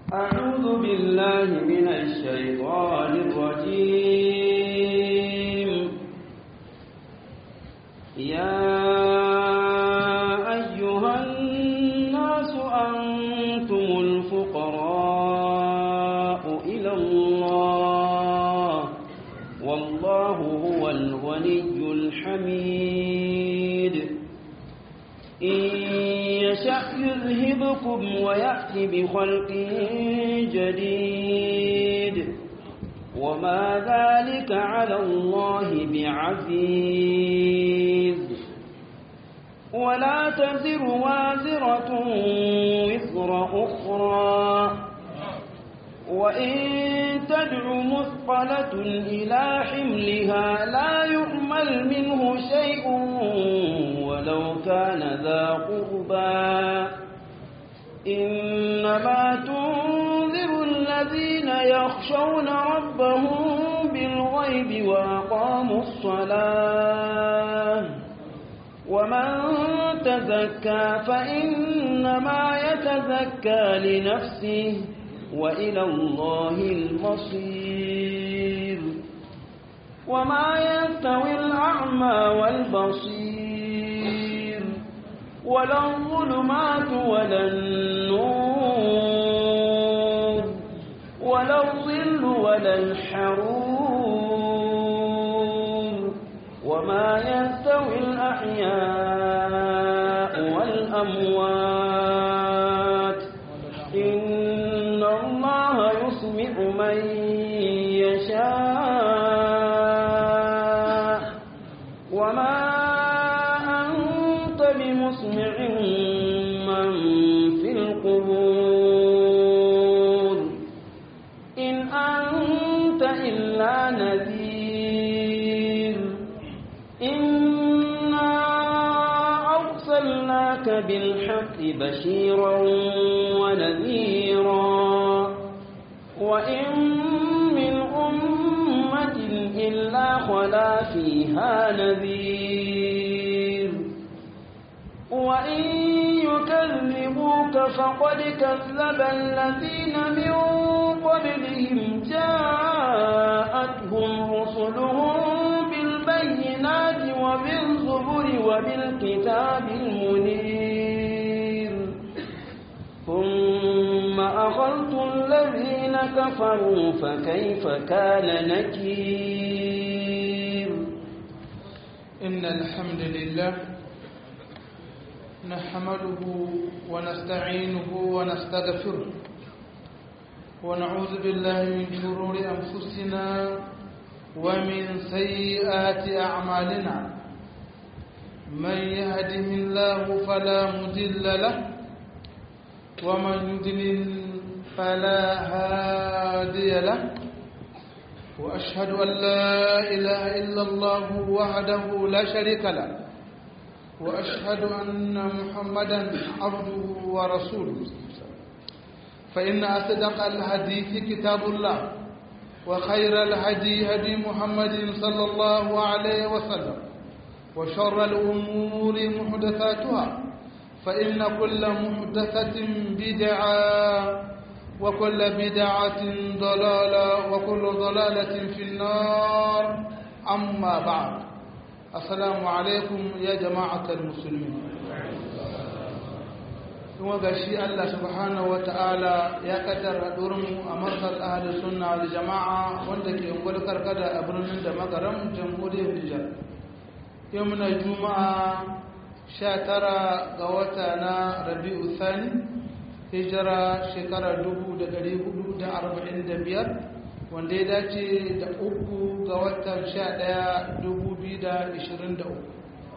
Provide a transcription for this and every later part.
أعوذ بالله من الشيطان الرجيم يا أيها الناس أنتم الفقراء إلى الله والله هو الغني الحميد إن يشأ يذهبكم ويأتي بخلق جديد وما ذلك على الله بعزيز ولا تزر وازرة وزر أخرى وإن تدع مثقلة إلى حملها لا يؤمل منه شيء ولو كان ذا قربى إنما تنذر الذين يخشون ربهم بالغيب وأقاموا الصلاة ومن تزكى فإنما يتزكى لنفسه وإلى الله المصير وما يستوي الأعمى والبصير ولا الظلمات ولا النور ولا الظل ولا الحرور وما يستوي الأحياء والأموات إن الله يسمع من يشاء وما أنت بمسمع من في القبور إن أنت إلا نذير إنا أرسلناك بالحق بشيرا ونذيرا وإن من أمة إلا خلا فيها نذير وإن يكذبوك فقد كذب الذين من قبلهم جاءتهم رسلهم بالبينات وبالزبر وبالكتاب المنير ثم أخذت الذين كفروا فكيف كان نكير إن الحمد لله نحمده ونستعينه ونستغفره ونعوذ بالله من شرور أنفسنا ومن سيئات أعمالنا من يهده الله فلا مضل له ومن يضلل فلا هادي له وأشهد أن لا إله إلا الله وحده لا شريك له وأشهد أن محمدا عبده ورسوله فإن أصدق الحديث كتاب الله وخير الهدي هدي محمد صلى الله عليه وسلم وشر الأمور محدثاتها فإن كل محدثة بدعة وكل بدعة ضلالة وكل ضلالة في النار أما بعد السلام عليكم يا جماعة المسلمين kuma ga shi Allah subhanahu wa ta'ala ya kaddara mu a markar ahalin sunna da jama'a wanda ke ungwar karkada a birnin da magaram jamhuriyar Nijar. Yau muna juma'a sha tara ga wata na Rabi'u Sani, hijira shekara dubu da dari hudu da arba'in da biyar, wanda ya dace da uku ga watan sha ɗaya dubu biyu da ishirin da uku.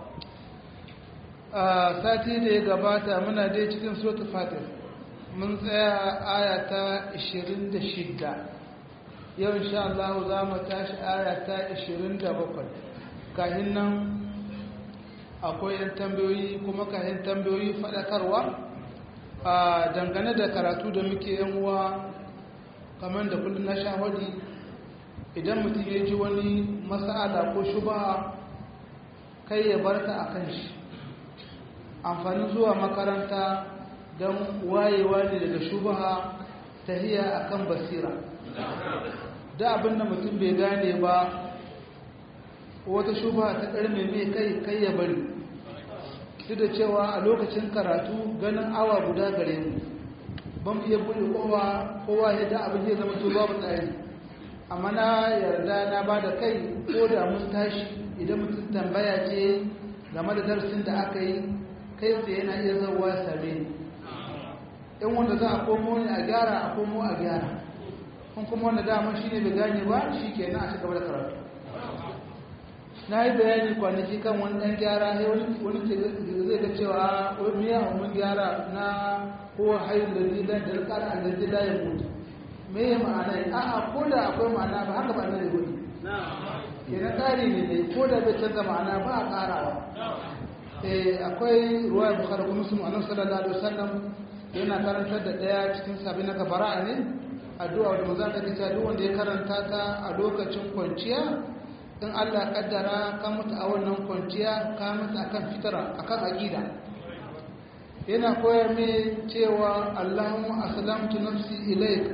a sati da ya gabata muna dai cikin sotu fatir mun tsaya aya ta 26 yau insha Allah za mu tashi aya ta 27 kahin nan akwai yan tambayoyi kuma kahin tambayoyi faɗakarwa a dangane da karatu da muke yan uwa kamar da kullum na shahadi idan mutum ya ji wani mas'ala ko shubaha kai ya barta a kan shi amfanin zuwa makaranta don wayewa ne daga shubaha tahiya akan basira da abin da mutum bai gane ba wata shuba ta karme mai kai kai ya bari duk da cewa a lokacin karatu ganin awa guda gare mu ban iya buɗe kowa kowa ya da abin zai zama to babu tsari amma na yarda na ba da kai ko da mun tashi idan mutum tambaya ce game da darasin da aka yi kai tsaye yana iya zauwa ya same ni in wanda za a komo ne a gyara a komo a gyara kun kuma wanda dama shi ne bai gane ba shi ke na a ci gaba da karatu na yi bayani kwanaki kan wani ɗan gyara sai wani zai ga cewa wani miya mun gyara na ko hayin da zai dan da rikar an da zai layin mutu me ya ma'ana yi a'a ko da akwai ma'ana ba haka ba na da wani ke na tsari ne ne ko da bai canza ma'ana ba a ƙarawa akwai ruwa ya bukara kuma su ma'anar sallallahu alaihi wasallam yana karantar da ɗaya cikin sabi na gabara ne addu'a da maza ta kace duk wanda ya karanta ta a lokacin kwanciya in Allah kaddara ka mutu a wannan kwanciya ka mutu akan fitara akan aqida yana koyar me cewa Allahumma aslamtu nafsi ilayk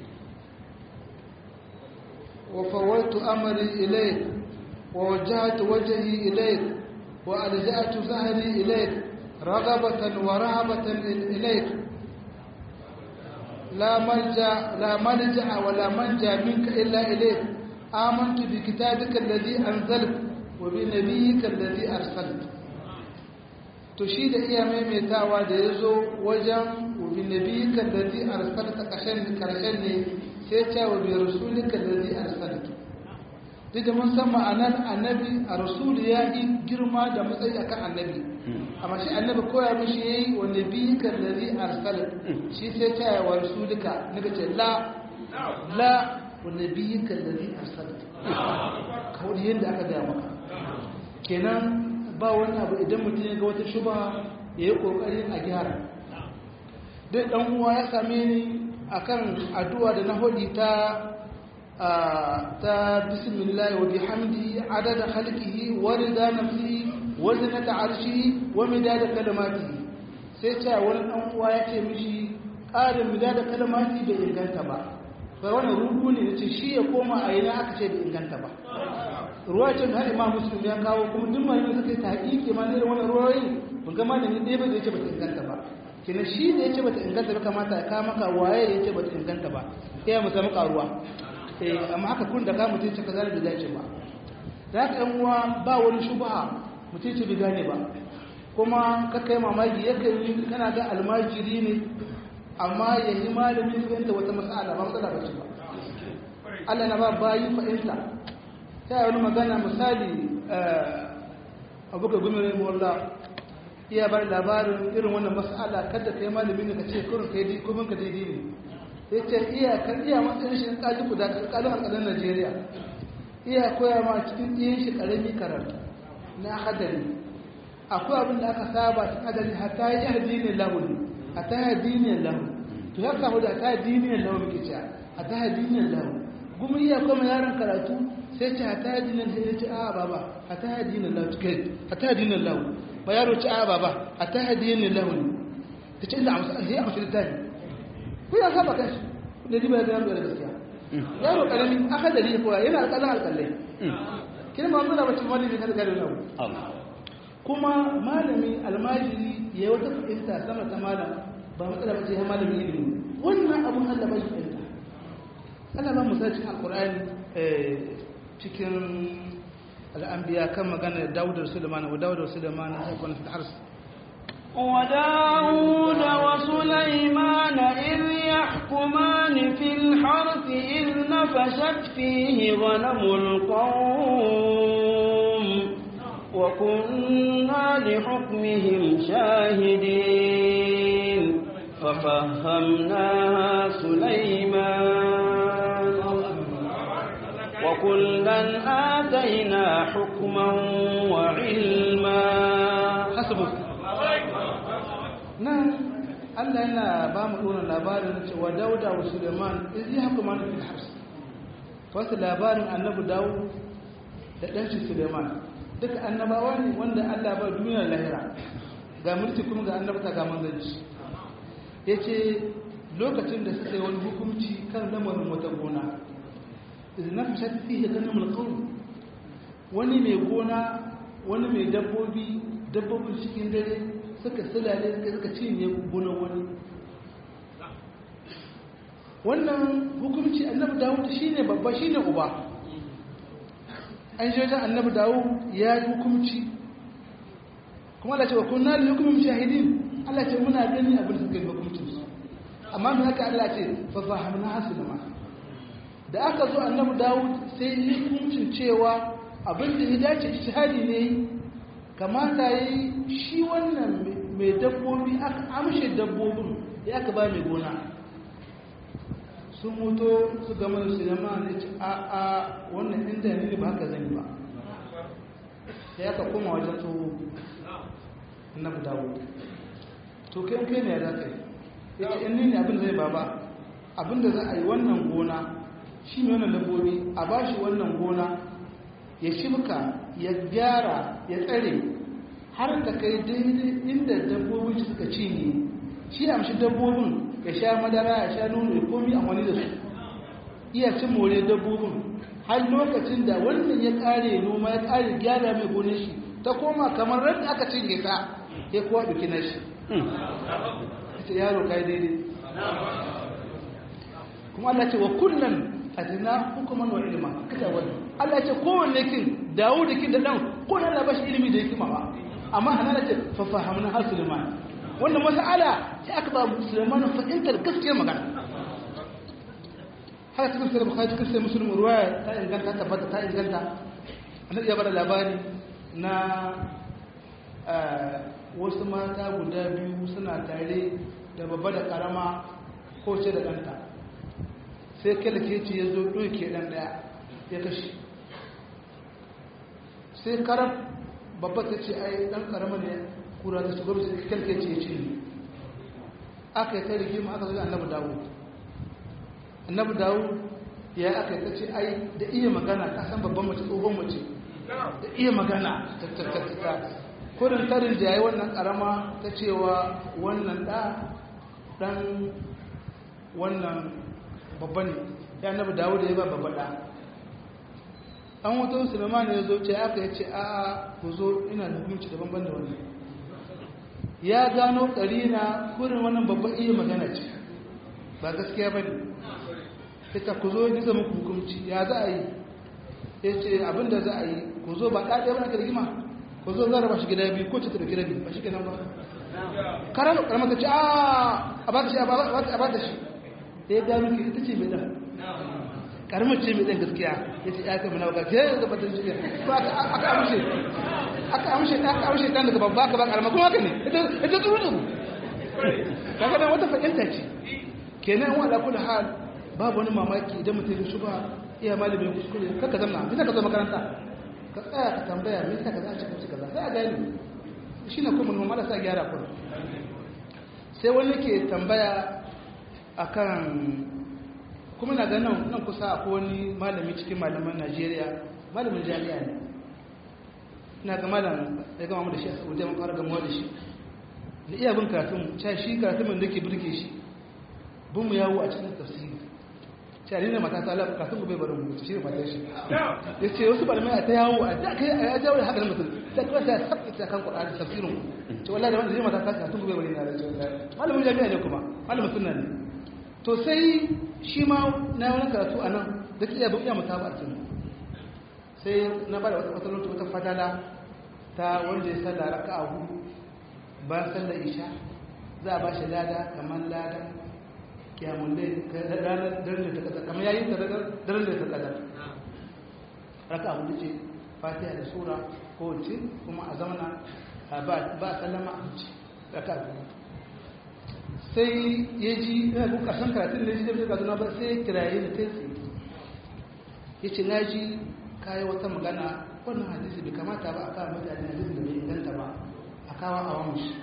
wa fawwaltu amri ilayk wa wajjahtu wajhi ilayk wa alja'tu zahri ilayk raghabatan wa rahabatan ilayk لا ملجا لا ملجا ولا منجا منك الا اليك امنت بكتابك الذي انزلت وبنبيك الذي ارسلت to shi da iya maimaitawa da ya zo wajen wabi nabiyika alladhi arsalta kashan karshen ne sai ta wabi rasulika alladhi arsalta duk da mun san ma'anar annabi a rasul ya yi girma da matsayi akan annabi amma shi annabi koya mishi yayi wa nabiyika allazi arsala shi sai ta yi wa rasulika naga ce la la wa nabiyika allazi arsala kawai yanda aka gaya maka kenan ba wani abu idan mutum ya ga wata shuba ya yi kokarin a gyara dai dan uwa ya same ni akan addu'a da na hodi ta ta bismillah wa bihamdi adada khalqihi wa rida nafsihi wazinata arshihi wa midada kalimatihi sai ta wani dan uwa ya ce mishi ƙarin midada kalimati bai inganta ba sai wannan rubu ne yace shi ya koma a yana aka ce bai inganta ba ruwa ce da Imam Muslim ya kawo kuma duk malamin suka yi tahqiqi ma ne wannan ruwayi mun ga malami dai ba yace bata inganta ba kina shi da yace bata inganta ba kamata ya kawo maka waye yace bata inganta ba sai mu samu karuwa eh amma haka kun da ka mutunci kaza da dace ba da haka yan uwa ba wani shubha mutum ce bai gane ba kuma kakai mamaki yakan yi kana ga almajiri ne amma ya yi malamin fahimta wata matsala ba matsala ba ce ba Allah na ba bayi fahimta ta yi wani magana misali abuka gumi rai mawalla iya bari labarin irin wannan matsala kada ka yi malamin da ka ce kurin ka yi kumin ka daidai ne ya ce iya kan iya matsayin shi ƙali guda ƙalin alƙalin najeriya iya koya ma cikin ɗiyan shi ƙarami karatu na hadari akwai abin da aka saba ta hadari hatta yi addinin lahuni hatta yi addinin lahuni to ya samu da hatta yi addinin lahuni ke cewa hatta yi addinin lahuni gumi iya kuma yaron karatu sai ce hatta yi addinin sai ya ce a baba hatta yi addinin lahuni kai hatta yi addinin lahuni ba yaro ce a baba hatta yi addinin lahuni ta ce inda a musa sai a musu littafi ko ya saba kanshi da riba ya gano da gaskiya yaro karami aka dari ko yana alƙalan alƙalai kina ma muna bacin malami kada gari na kuma malami almajiri ya wata fahimta sama ta malam ba matsala bace ya malami ilimi wannan abun Allah ba shi fahimta Allah ba mu sace alqur'ani cikin al'anbiya kan magana Dawud da Sulaiman wa Dawud da Sulaiman ya kuma fi hars وداود وسليمان إذ يحكمان في الحرث إذ نفشت فيه غنم القوم وكنا لحكمهم شاهدين ففهمناها سليمان وكلا آتينا حكما وعلما حسبك nan Allah yana ba mu ɗora labarin cewa dauda wa suleiman izi haka mana fil hars wasu labarin annabi dawo da ɗanshi suleiman duka annabawa ne wanda Allah ba duniyar lahira ga mulki kuma ga annabta ga manzanci ya ce lokacin da suka yi wani hukunci kan lamarin wata gona idan na fashe fiye ganin mulkawun wani mai gona wani mai dabbobi dabbobin cikin dare suka silale suka cinye gonar wani wannan hukunci annabi dawud shine babba shine uba an je wajen annabi dawud ya yi hukunci kuma Allah ce wa kunna li hukmin shahidin Allah ce muna gani abin da suka yi hukuncin su amma me haka Allah ce fa fahamna hasulma da aka zo annabi dawud sai yi hukuncin cewa abin da ya dace ijtihadi ne kamata yi shi wannan mai dabbobi aka amshe dabbobin ya aka ba mai gona sun mutu su gama da sinima ne ci a a wannan inda ne ba haka zan yi ba sai aka koma wajen tsoho na dawo to kai kai ne za ka yi ya ce in ne abin zai baba abin da za a yi wannan gona shi ne wannan dabbobi a ba shi wannan gona ya shimka ya gyara ya tsare har da kai daidai inda dabbobin suka cinye shi amshi dabbobin ya sha madara ya sha nono ya komi amfani da su iya cin more dabbobin har lokacin da wannan ya kare noma ya kare gyara mai gonar shi ta koma kamar ran aka cinye ta ya kuwa duki na shi ita yaro kai daidai kuma Allah ce wa kullum atina hukuman wa ilma kaza wannan Allah ce kowanne kin dawo da kin da dan ko na ba shi ilimi da hikima ba amma hanala ce fa fahamna hasulman wannan mas'ala sai aka ba musulman fahimtar gaskiyar magana haka cikin sai bukhari cikin sai muslim ruwaya ta inganta tabbata ta inganta annabi ya bada labari na wasu mata guda biyu suna tare da babba da karama ko ce da ɗanta sai kyalke ce ya zo ɗauke ɗan ɗaya ya kashe sai karam babba ta ce ai ɗan karama ne kura da su gwamnati kyalke ce ya ce ne aka yi ta rigima aka zo annabi dawo annabi dawo ya aka yi ta ce ai da iya magana ka san babban mace tsohon mace da iya magana ta kudin tarin jaye wannan karama ta cewa wannan ɗa ɗan wannan babba ne ya annabi dawo da ya ba babba ɗa an wata musulman ya zo ce aka yi ce a ku zo ina da hukunci daban ban da wannan ya gano na kurin wannan babban iya magana ce ba gaskiya ba ne ita ku zo ni zama hukunci ya za a yi ya ce abinda za a yi ku zo ba ɗaɗe ba na rigima ku zo za a raba shi gida biyu ko ce ta ɗauki rabi ba shi kenan ba karar karamar ta ce a ba ta shi a ba ta shi ya gano ki ita ce mai ɗan karamar ce mai ɗan gaskiya ya ce ya kama na waka ke ya zaba ta shi ba aka amshe aka amshe ta aka amshe dan daga babba ka ba karama kuma haka ne ita tsuru tsuru kaga dan wata fahimta ce kenan wa ala kulli hal babu wani mamaki idan mutum ya shuba iya malamin kuskure kaka zama bisa ka zo makaranta ka tsaya ka tambaya me yasa kaza a cikin kaza sai a gani shine kuma mun mala sa gyara kuma sai wani ke tambaya akan kuma na ganin nan kusa akwai wani malami cikin malaman Najeriya malamin jami'a ne ina ga malam ya gama da shi a saudiya mun fara gamuwa da shi da iya bin karatun cewa shi karatun da ke birge shi bin mu yawo a cikin tafsiri cewa ne mata ta lafi karatun ku bai barin mu shi ne matar shi ya ce wasu malamai a ta yawo a da kai a jawo da haɗarin mutum ta kawai ta sabbi ta kan kuɗa da tafsirin ce wallahi da wanda zai mata ta karatun ku bai barin na da ce malamin jami'a ne kuma malamin sunna ne to sai shi ma na wani karatu a nan da ke iya bin iya mutaba a cikin sai na bada wata wata fadala ta wanda ya sallah raka a hudu bayan sallar isha za a ba shi lada kamar lada kyamun dai ranar daren da ta kada kamar yayin da daren da ta kada raka a hudu ce fatiha da sura ko wace kuma a zamana ba a sallama a wuce raka a hudu sai ya ji yana kun karshen karatun da ya ji da kaduna ba sai ya kiraye da ta ya ce na ji kayi wata magana wannan hadisi bai kamata ba a kawo mutane hadisin da bai inganta ba a kawo a wani shi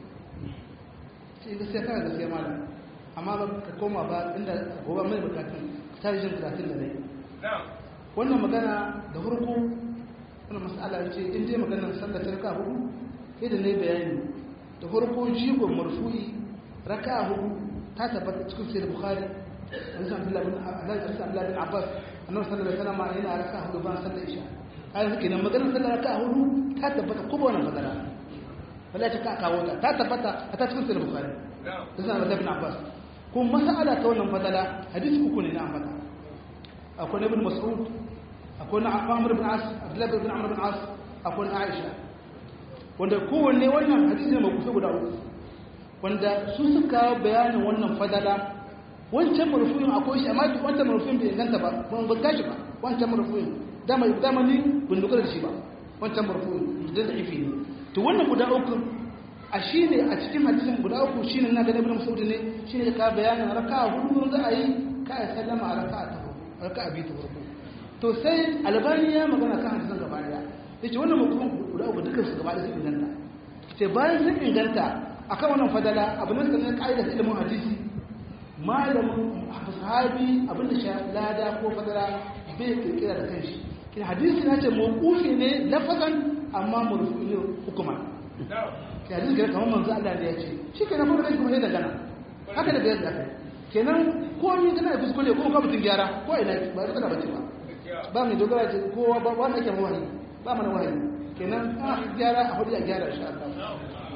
sai gaskiya kana gaskiya malam amma ba ka koma ba inda gobe mai bukatun tarihin karatun da dai wannan magana da farko wannan mas'ala ce in je maganar sallar raka hudu sai da nayi bayani da farko jigon marfu'i raka hudu ta tabbata cikin sai bukhari hadisin abdullahi bin abdullahi bin abbas annabi sallallahu alaihi wasallam yana raka hudu ban sallar isha ai suke nan maganar sallar raka hudu ta tabbata ko ba wannan fadala wala ta ka kawo ta ta tabbata a ta cikin sai bukhari hadisin abdullahi bin abbas kuma mas'ala ta wannan fadala hadisi uku ne na ambata akwai na ibn mas'ud akwai na amr bin as abdullahi bin amr bin as akwai na aisha wanda kowanne wannan hadisi ne mai kusa guda uku wanda su suka bayanin wannan fadala wancan marfuyin akwai shi amma wancan marfuyin bai inganta ba ban ban gashi ba wancan marfuyin dama dama ni ban dogara da shi ba wancan marfuyin da da ifi ne to wannan guda uku a shine a cikin hadisin guda uku shine na ga Ibn Mas'ud ne shine ka bayanin raka'a hudu za a yi ka ya sallama a raka'a ta raka'a biyu ta farko to sai albani ya magana kan hadisin gaba daya yace wannan mutum guda uku dukkan su gaba daya sun inganta sai bayan sun inganta akan wannan fadala abu ne sanin ka'idar ilimin hadisi malamin sahabi abinda sha lada ko fadala bai kirkira da kanshi kin hadisi na ce mawqufi ne lafazan amma marfu'i ne hukuma ki hadisi ga kamar manzo Allah ne ya ce shi kenan kuma kai kuma sai da gana haka da bayar da kai kenan ko ni kana da kuskure ko ka mutun gyara ko ina ba ka tana bace ba ba mu dogara ce kowa ba wanda ke wahayi ba mana wahayi kenan a gyara a hudu a gyara insha Allah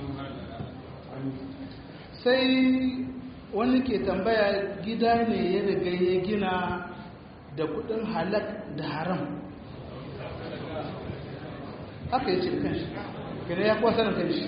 sai wani ke tambaya gida ne ya riga ya gina da kudin halak da haram haka ya ce da kanshi gina ya kuwa sanin kanshi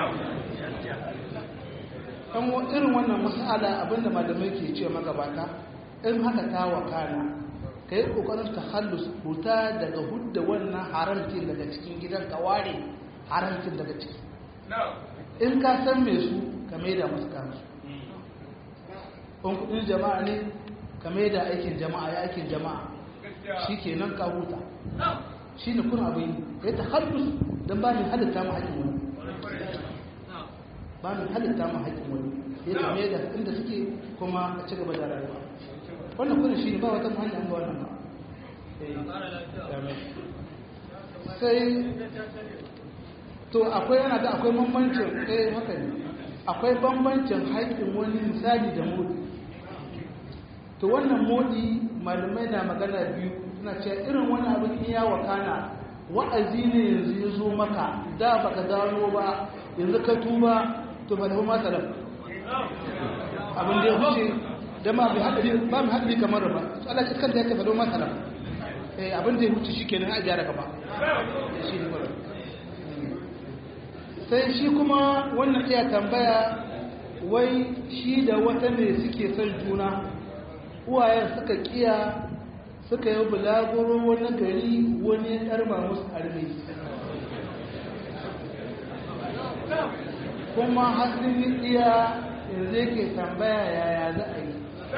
ɗan irin wannan masala abinda malamai ke ce magabata in haka ta wakana ka yi ƙoƙarin ta hallus huta daga hudda wannan haramcin daga cikin gidan ka ware haramcin daga ciki in ka san mai su ka maida masu kansu in kudin jama'a ne ka maida aikin jama'a ya aikin jama'a shi ke nan ka huta shi ne kuna abin ya ta hallus don ba ni halitta ma haƙin wani ba ni halitta ma haƙin wani ya ta maida inda suke kuma a ci gaba da rayuwa wannan kuna shi ne ba wata hanyar ba wannan ba sai to akwai yana da akwai bambancin eh haka ne akwai bambancin haƙƙin wani misali da modi to wannan modi malamai na magana biyu suna ce irin wani abin in ya wakana wa'azi ne yanzu ya zo maka da baka gano ba yanzu ka tuba to ba da ma salaf abin da ya wuce da ma bi haɗari ba mu haɗari kamar ba Allah ya kanta yake faɗo ma salaf eh abin da ya wuce shikenan a gyara gaba shi ne sai shi kuma wannan iya tambaya wai shi da wata ne suke son juna uwayen suka kiya suka yi bulaguro wani gari wani ya karma musu arme kuma hasin iya yanzu yake tambaya yaya za a yi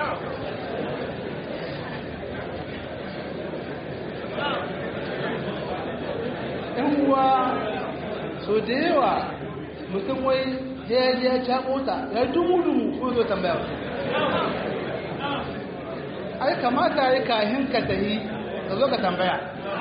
‘yan uwa so da yawa mutum wai ya ya caɓo ta ya dumu-dumu ko zo tambaya ai kamata ya kahin ka tahi ka zo ka tambaya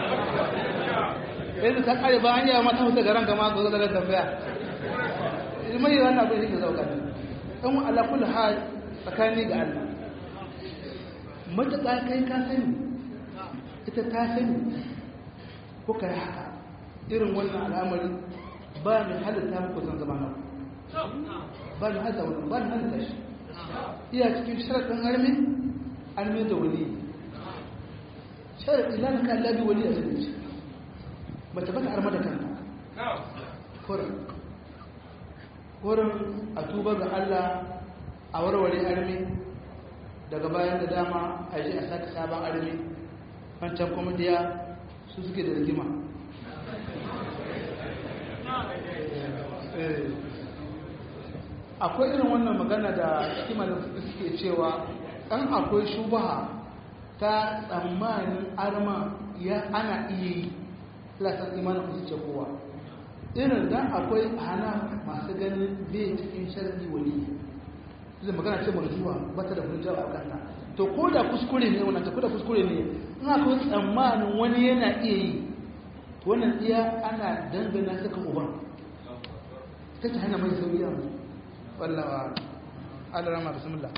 yanzu ka kare ba hanyar mata hutu garan gama ko zo ka tambaya mai yi wannan abin shi ke zauka ne ɗan alakul ha tsakani ga allah matuƙa kai ka sani ita ta sani ko ka yi haka irin wannan al'amari ba mai halitta muku zan zama nan ba mai halitta wannan ba mai halitta shi iya cikin sharaɗin armi armi da wali sharaɗi lana kan labi wali a cikin shi mace ba ta arma da kanta kurin kurin a tuba ga allah a warware armi daga bayan da dama a ji a sake sabon armi wancan kuma diya su suke da rigima akwai irin wannan magana da kimanin suke cewa ɗan akwai shubaha ta tsammanin arma ya ana iya yi tilasar imanin kusa ce kowa irin dan akwai hana masu ganin bai cikin sharadi wali zai magana ce marjuwa ba ta da hujjar a kanta to ko da kuskure ne wannan ta ko da kuskure ne in akwai tsammanin wani yana iya yi to wannan iya ana dangana saka uban ta ta hana mai sauyi yanzu wallawa Allah rama bismillah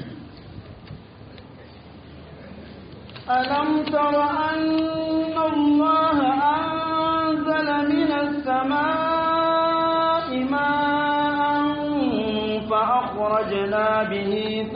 ألم تر أن الله أنزل من السماء ماء فأخرجنا به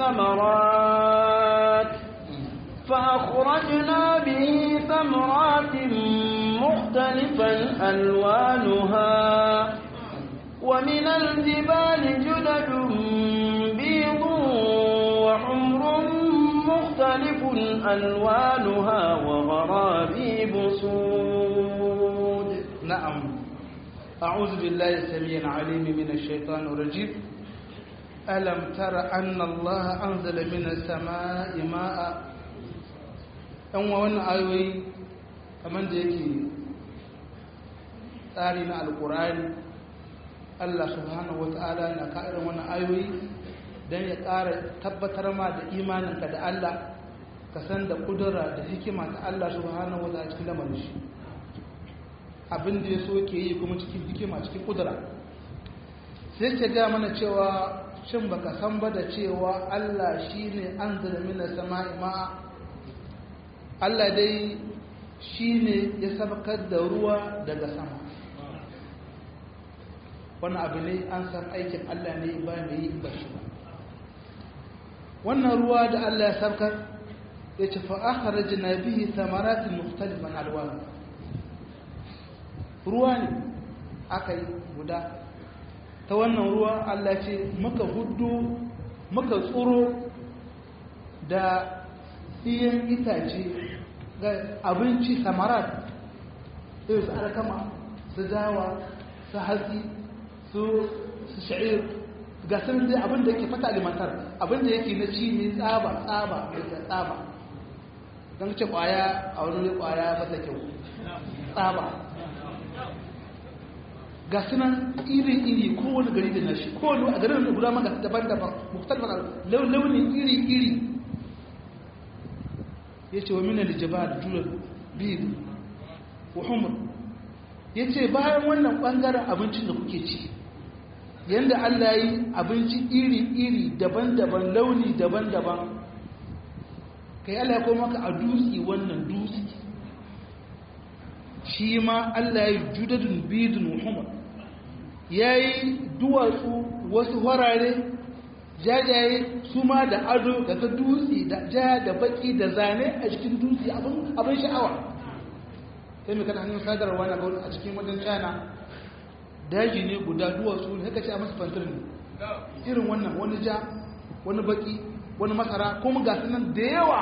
ثمرات فأخرجنا به ثمرات مختلفا ألوانها ومن الجبال جدد بيض وحمر مختلف ألوانها وغرابيب سود نعم أعوذ بالله السميع العليم من الشيطان الرجيم ألم تر أن الله أنزل من السماء ماء أن وانا آيوي كمان ديكي tsari na alkurani Allah subhanahu wa ta'ala na ka'irin wani ayoyi don ya ƙara tabbatar ma da imaninka da Allah ka san da kudura da hikima ta Allah subhanahu wa ta'ala cikin lamarin shi abin da ya so ke yi kuma cikin hikima cikin kudura sai ke ga mana cewa shin baka san ba da cewa Allah shine anzala minas sama'i ma'a Allah dai shine ya sabakar da ruwa daga sama wannan abu ne an san aikin Allah ne ba mai yi ba shi ba wannan ruwa da Allah ya sabkar ya ce fa akhrajna bihi thamaratin mukhtalifan alwan ruwa ne aka yi guda ta wannan ruwa Allah ce muka hudu muka tsoro da iyan itace ga abinci samarat irin su alkama su dawa su hatsi su sha'ir ga sun dai abinda yake fata alimantar abinda yake na ci ne tsaba tsaba da tsaba don ce kwaya a wani kwaya masa kyau tsaba ga sunan iri-iri kowane gari da nashi kowane a garin da guda maka daban-daban muktalmar launin iri-iri ya ce wa minar jaba da jurar biyu wa humur ya ce bayan wannan ɓangaren abincin da kuke ci yadda allah yi abinci iri-iri daban-daban launi daban-daban kai allah ya koma ka a dutse wannan dutse shi ma allah ya yi judadun bidun muhammad ya yi duwatsu wasu warare jajaye su ma da ado daga dutse da ja da baki da zane a cikin dutse abin sha'awa sai mai kana hannun sadarwa na a cikin wajen china daji ne guda duwatsu ne haka ce a masu fantar ne irin wannan wani ja wani baki wani masara kuma ga nan da yawa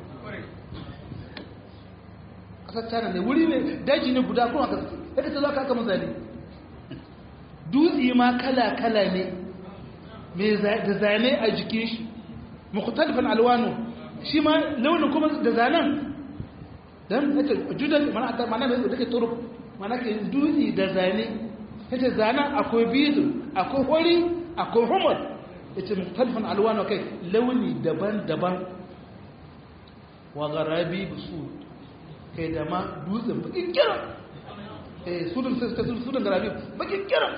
ƙasar china ne wuri ne daji ne guda kuma gaske haka ce za ka aka mazali dutse ma kala-kala ne da zane a jikin shi mukhtalifan alwanu shi ma launin kuma da zanen dan nake judan mana ta mana da take turub mana ke dutse da zane yace zanen akwai bizu akwai hori akwai humar yace mukhtalifan alwanu kai launi daban-daban wa garabi bisu kai da ma dutsen bakin kira eh sudan sudan garabi bakin kira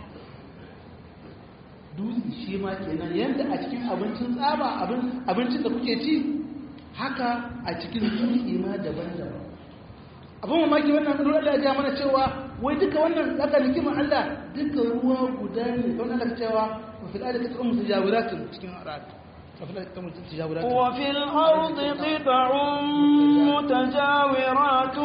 dutse shi ma kenan yadda a cikin abincin tsaba abincin da kuke ci haka a cikin dutse ma daban-daban abin mamaki wannan ruwa da ya mana cewa wai duka wannan zaka nikimar Allah duka ruwa guda ne don Allah cewa wa fil ardi qit'un mutajawiratun cikin arad وفي الأرض قطع متجاورات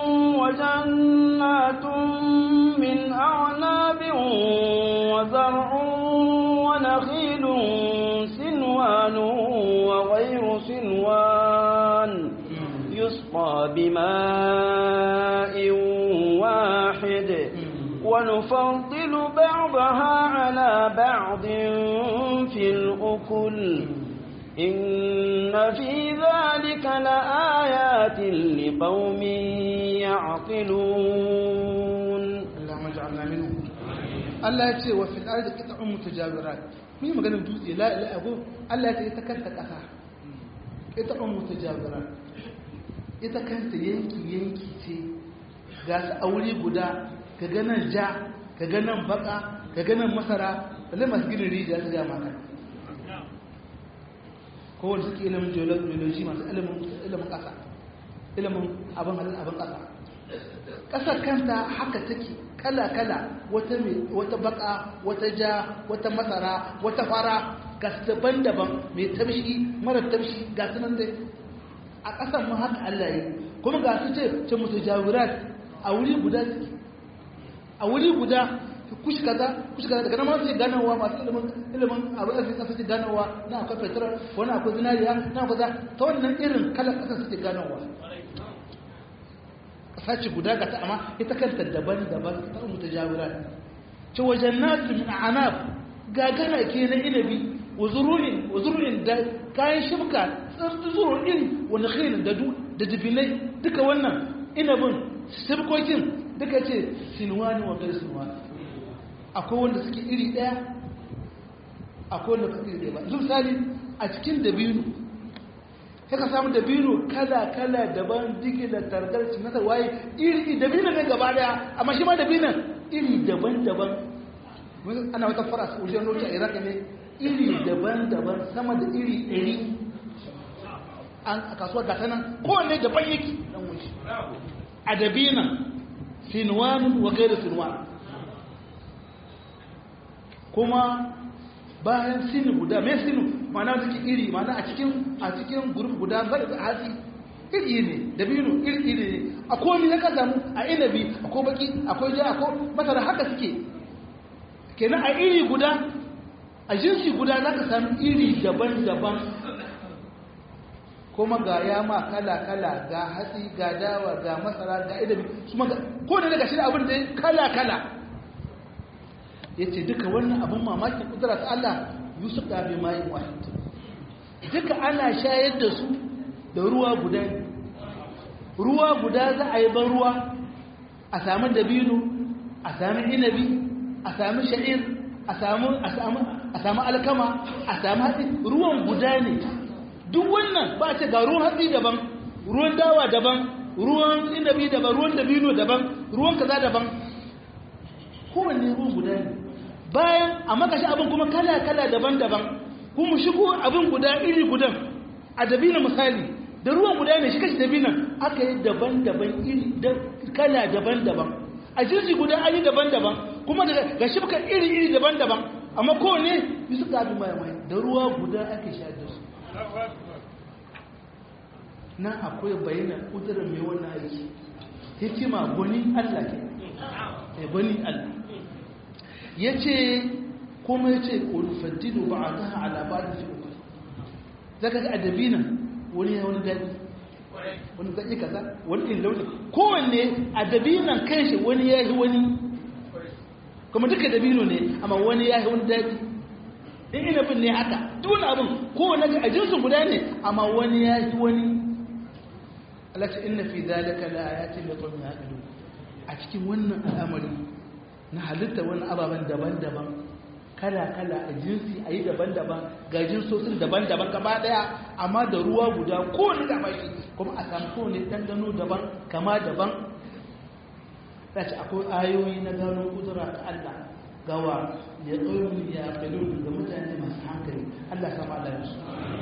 وجنات من أعناب وزرع ونخيل سنوان وغير سنوان يسقى بماء واحد ونفضل بعضها على بعض في الأكل إن في ذلك لآيات لقوم يعقلون اللهم اجعلنا منهم Allah ya ce wa fil ardi qit'un mutajawirat mun yi maganar dutse la ilaha illallah Allah ya ce ita kanta kasa qit'un mutajawirat ita kanta yanki yanki ce ga su a wuri guda ka ga nan ja ka ga nan baka ka ga nan masara balle masu ginin rijiya su ga maka ko wanda suke ilimin geology masu ilimin ƙasa ilimin abin halin abin ƙasa ƙasar kanta haka take kala-kala wata mai wata baka wata ja wata masara wata fara ga daban-daban mai tabshi mara tabshi ga su nan dai a ƙasar mu haka Allah yi kuma ga su ce ce musu jawirat a wuri guda a wuri guda kushi kaza kushi kaza daga nan ma sai ganawa masu ilimin ilimin abin da suke suke ganawa na akwai petrol wani akwai zinariya na akwai za ta wannan irin kalan ƙasar suke ganawa ƙasa ce guda ga ta amma ita kanta daban-daban ta mutu jawirat ce wajen nasu min anab gagara ke na inabi wa zuru'in wa zuru'in da kayan shibka zuru'in wani khairin da da dubinai duka wannan inabin shibkokin duka ce sinuwani wa kai sinuwani akwai wanda suke iri daya akwai wanda suke iri daya ba misali a cikin dabino sai ka samu dabino kala-kala daban digi da targar cinatar waye iri dabino ne gaba daya amma shi ma dabino iri daban-daban ana wata fara su wajen roki a iraq ne iri daban-daban sama da iri ɗari an a kasuwar gata nan kowanne daban yake dan wuce a dabinan sinuwanin wa gaira sinuwa kuma bayan sinu guda mai sinu mana suke iri mana a cikin a cikin gurup guda zai da hatsi iri ne dabino iri iri ne a komi na ka samu a inabi akwai baki akwai ja akwai masara haka suke kenan a iri guda a jinsi guda za ka sami iri daban-daban kuma ga yama kala-kala ga hatsi ga dawa ga masara ga idabi su ma ko da daga shi abin da kala-kala ya ce duka wannan abin mamakin kudura ta Allah yusuf da bai mayin wahid duka ana shayar da su da ruwa guda ruwa guda za a yi ban ruwa a sami dabino a sami inabi a sami sha'ir a sami alkama a sami hatsi ruwan guda ne duk wannan ba ce ga ruwan hatsi daban ruwan dawa daban ruwan inabi daban ruwan dabino daban ruwan kaza daban kowanne ruwan guda ne bayan a makashi abin kuma kala-kala daban-daban kuma shigo abin guda iri gudan a dabina misali da ruwan guda ne shi kashi dabinan aka yi daban-daban iri kala daban-daban a jirgi guda an yi daban-daban kuma ga shibka iri-iri daban-daban amma kowane yi suka abin mai da ruwa guda ake sha da su nan akwai bayanan kudurin mai wannan aiki hikima gwani allah ke gwani allah ya ce kuma ya ce ƙulfaddido ba a ta alabarin fi uku zaka ga adabi nan wani ya wani daɗi wani zaƙi kaza wani in launi kowanne adabi nan kan shi wani ya yi wani kuma duka dabino ne amma wani ya yi wani daɗi in inabin ne haka duk abin kowanne ga ajinsu guda ne amma wani ya yi wani Allah ce inna fi zalika la ayatin li qawmin yaqilun a cikin wannan al'amari na halitta wani ababen daban-daban kala-kala a jinsi a yi daban-daban ga jinsosin daban-daban gaba daya amma da ruwa guda ko ni da mashi kuma a samu ko ne ɗanɗano daban kama daban za ci akwai ayoyi na gano kudura ta Allah gawa ya tsoron ya kalon ga mutane masu hankali Allah sama Allah su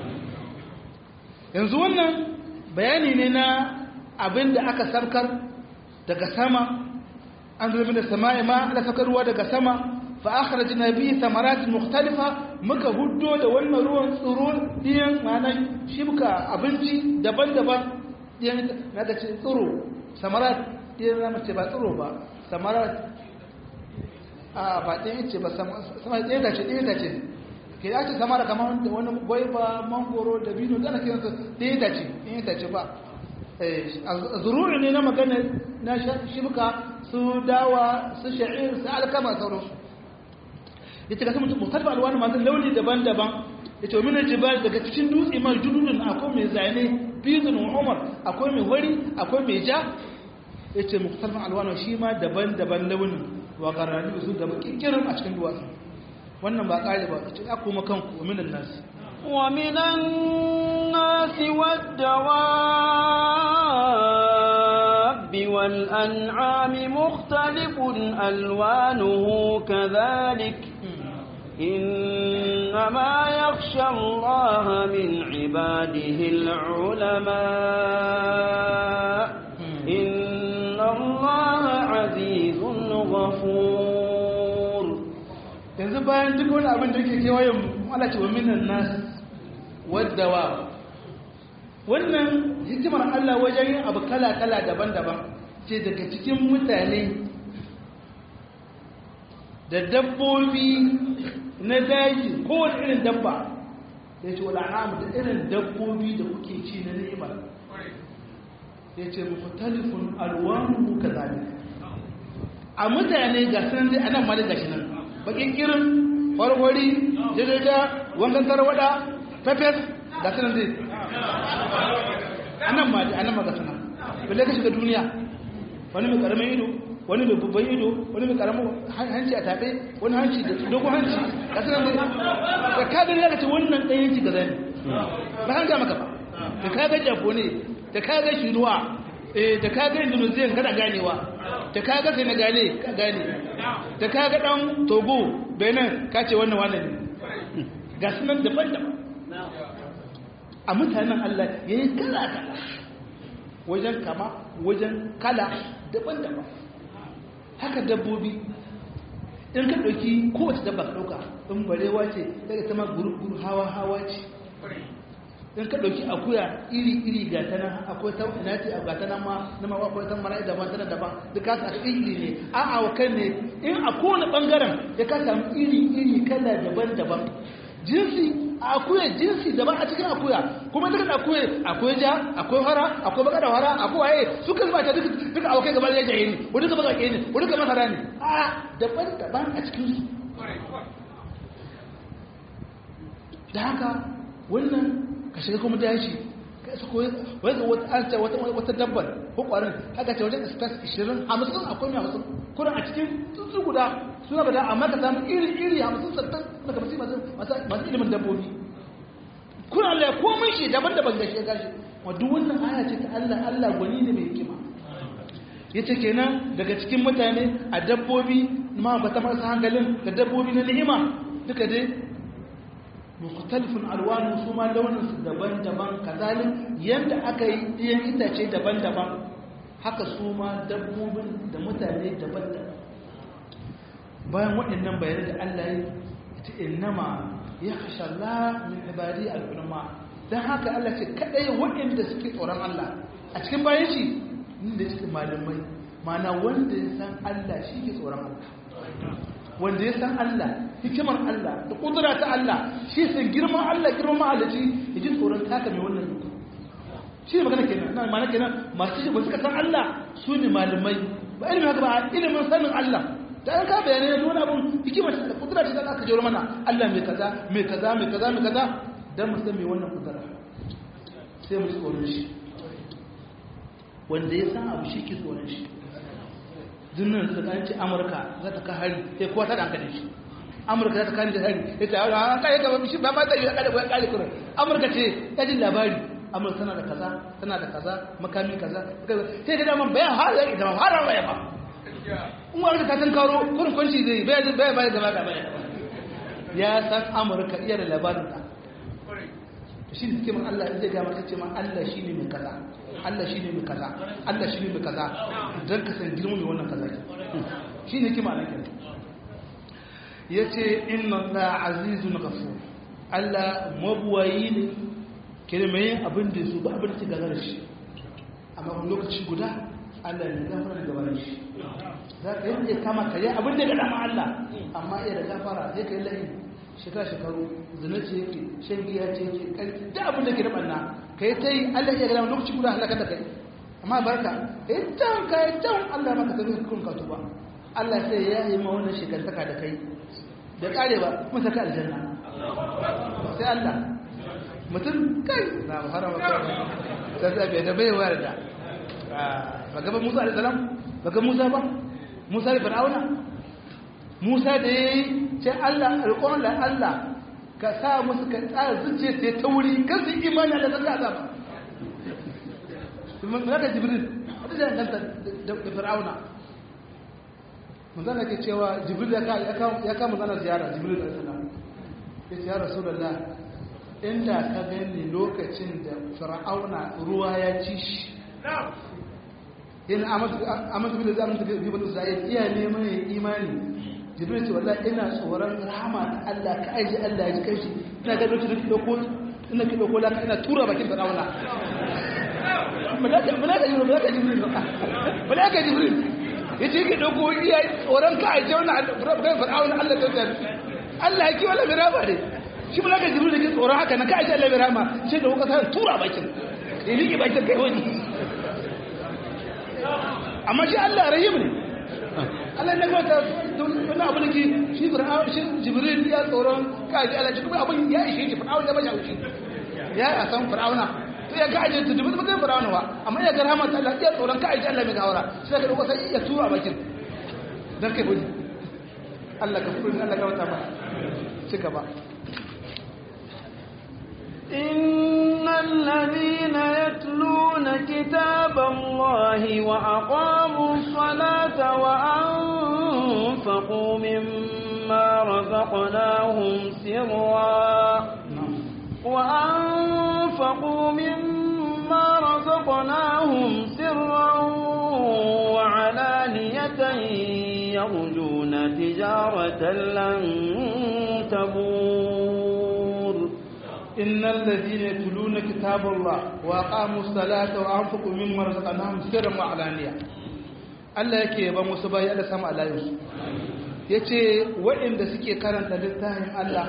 yanzu wannan bayani ne na abin da aka sarkar daga sama an zama da sama'i ma da saka ruwa daga sama fa akhrajna bi thamarat mukhtalifa muka huddo da wannan ruwan tsiro diyan manan shibka abinci daban-daban diyan na da ce tsiro samarat diyan na mace ba tsiro ba samarat a ba diyan ce ba sama diyan da ce diyan da ce ke ya ce samara kamar wani gwaiba mangoro da bino da ana kiransa diyan da ce diyan da ce ba zururi ne na magana na shibka su dawa su sha'ir su alkama sauransu ya ce kasu mutum alwani masu launi daban-daban ya ce minar jibal daga cikin dutse mai junudun akwai mai zane bizin umar akwai mai wari akwai mai ja ya ce mukhtalifan alwani shi ma daban-daban launin wa garani su da kikirin a cikin duwatsu wannan ba kare ba ya ce ya kuma kanku wa minan nasi ومن الناس والدواب والأنعام مختلف ألوانه كذلك إن إنما يخشى الله من عباده العلماء إن الله عزيز غفور yanzu bayan duk wani abin da ke kewayen malaci wa minan nas waddawa wannan hikimar Allah wajen yin abu kala-kala daban-daban ce daga cikin mutane da dabbobi na daji kowane irin dabba ya ce wala amu da irin dabbobi da kuke ci na ni'ima ya ce muku talifin alwanu ka zaɓi a mutane ga sanar dai anan ma da gashi nan bakin kirin warwari jajaja wankan tarwada pepes ga sanar dai anan ma da anan ma ga sanar balle ka shiga duniya wani mai karamin ido wani mai babban ido wani mai karamin hanci a taɓe wani hanci da dogon hanci ga sanar dai da ka gani zaka ce wannan ɗan yanki ga zani ba kan ga maka ba da ka ga jafo ne da ka ga shiruwa da ka ga indonesian kana ganewa da ka ga senegale ka gane da ka ga dan togo benin ka ce wannan wannan ne ga sunan daban-daban a mutanen allah ya yi kala-kala wajen kama wajen kala daban-daban haka dabbobi in ka ɗauki kowace dabba ka ɗauka in barewa ce daga ta ma guru-guru hawa-hawa ce in ka ɗauki akuya iri-iri ga ta nan akwai ta ina ce ga ta nan ma na ma akwai ta mara daban tana daban duk ka samu iri ne a a wakan ne in a kowane ɓangaren ya ka samu iri-iri kala daban-daban jinsi a akuya jinsi daban a cikin akuya kuma duka akuya akwai ja akwai fara akwai baka da fara akwai waye suka zuba ta duka abokai gaba da jaye ne wani duka baka ne wani duka masara ne a daban-daban a cikin su da haka wannan ka shiga kuma dashi ka isa koyi wanda wata an ce wata wata dabbar ko kwarin haka ce wajen space 20 hamsin akwai mai hamsin kuna a cikin tsuntsu guda suna bada amma ka samu iri iri hamsin sattan daga masu masu masu ilimin dabbobi kuna Allah ya komai shi daban daban gashi ya gashi wa duk wannan aya ce ta Allah Allah gwani ne mai hikima yace kenan daga cikin mutane a dabbobi ma ba ta marasa hankalin da dabbobi na ni'ima duka dai mukhtalifun alwanu su ma launin su daban-daban kazalin yanda aka yi ɗiyan itace daban-daban haka su ma dabbobin da mutane daban-daban bayan waɗannan bayanai da Allah ya ce innama ya kashe Allah min ibadi al'ulama don haka Allah ce kaɗai waɗanda suke tsoron Allah a cikin bayan shi inda suke malamai mana wanda ya san Allah shi ke tsoron Allah wanda ya san Allah hikimar Allah da kudura ta Allah shi san girman Allah girman mahalici ya ji tsoron taka mai wannan duka shi ne magana kenan na mana kenan masu shi ba suka san Allah su ne malamai ba ilimin haka ba ilimin sanin Allah da an ka bayanai da wani abun hikimar da kudura ta aka jero mana Allah mai kaza mai kaza mai kaza mai kaza dan mu san mai wannan kudura sai mu tsoron shi wanda ya san abu shi ke tsoron shi dinnan da kan ce amurka za ta ka hari sai kowa ta dankali shi amurka za ta kani da hari ya ce a kai ga shi ba ma ta yi kada ba kare kuma amurka ce ta jin labari amurka tana da kaza tana da kaza makami kaza sai ga daman bayan har ya idan har ba ya ba in wani ta tan karo kurin kunshi zai bai bai bai gaba da bai ya san amurka iya da labarin ta shi ne cikin Allah zai ga maka ce ma Allah shine mai kaza Allah shi ne mai kaza Allah shi ne mai kaza don ka san girman mai wannan kaza shi ne kima na kyan ya ce inna da azizun gafur Allah mabuwayi ne kere mai yin abin da su ba abin da ta gagara shi amma wani lokaci guda Allah ne gafara da gabanin shi za ka yi kama ka yi abin da ga dama Allah amma iya da gafara zai ka yi lahi shekara shekaru zina ce yake shan giya ce yake kai da abin da ke da banna ka yi ta yi Allah ya gada lokaci guda halaka da kai amma barka ka yi can ka yi can Allah maka tafi kun ka tuba Allah sai ya yi ma wannan shekantaka da kai da kare ba kuma saka aljanna sai Allah mutum kai na harama kai sai sai bai da bai wayar da ba gaba Musa alaihi salam ba ga Musa ba Musa da Fir'auna Musa da yayi sai Allah alƙon da Allah ka sa musu ka tsara zuciya ta ta wuri kan su imani da zaka azaba mun ga Jibril wanda da kanta da Fir'auna mun zana ke cewa Jibril ya ka ya ka mun zana ziyara Jibril alaihi salam ya ce ya rasulullah inda ka gani lokacin da fir'auna ruwa ya ci shi yana amadu bin da amince bi bin isra'il iya neman ya imani jibril ce wallahi ina tsoron rahama ta Allah ka aiji Allah ya ji kai shi ina ga lokacin da dauko ina ki dauko laka ina tura bakin fir'auna malaka malaka jibril malaka jibril malaka jibril yace ki dauko iya tsoron ka aiji wannan bakin fir'auna Allah ta tsaya Allah ya ki wala birama ne shi malaka jibril da ke tsoron haka na ka aiji Allah birama sai da kuka sa tura bakin ya liƙe bakin kai wani amma shi Allah rahim ne Allah ne kuma ta wani abu da ke shi fir'aun shi jibril ya tsoron kaji Allah shi kuma abin ya ishe shi fir'aun ya bashi haushi ya a san fir'auna to ya kaje ta dubu mutum fir'auna ba amma ya ga rahmat Allah ya tsoron kaji Allah mai gawara sai ka dauko sai ya tura bakin dan kai budi Allah ka furu Allah ka wata ba ci gaba إن الذين يتلون كتاب الله وأقاموا الصلاة وأنفقوا مما رزقناهم سرا وأنفقوا مما رزقناهم سرا وعلانية يرجون تجارة لن تبور إن الذين يتلون كتاب الله وأقاموا الصلاة وأنفقوا مما رزقناهم سرا وعلانية Allah yake yaba musu bayi da sama alayinsu ya ce waɗanda suke karanta littafin Allah